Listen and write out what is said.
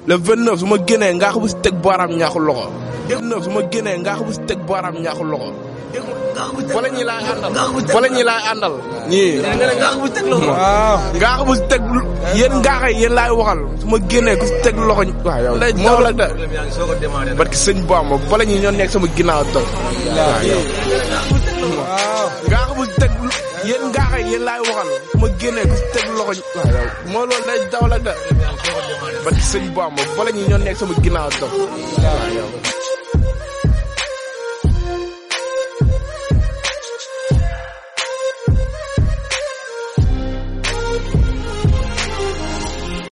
le 29 su ma génnee ngaax bu si teg baaraam ñaaxu loxo. 29 su ma génnee ngaax bu si teg baaraam ñaaxu loxo. wala ñi laay àndal. wala ñi laay àndal. ñii. ngaax bu teg loxo. waaw ngaax bu si teg yéen ngaax yi yéen laay waxal su ma génnee ku si teg loxo. waaw yow moo la de. parce que sëñ Bamba bala ñi ñoo nekk sama ginnaaw toog. waaw yow. waaw ngaax bu si teg yéen ngaax yi yéen laay waxal su ma génnee ku si teg loxo. waaw yow moo loolu day daw la de. parce que sëñ Bamba bala ñi ñoo nekk sama ginnaaw toog. waaw yow.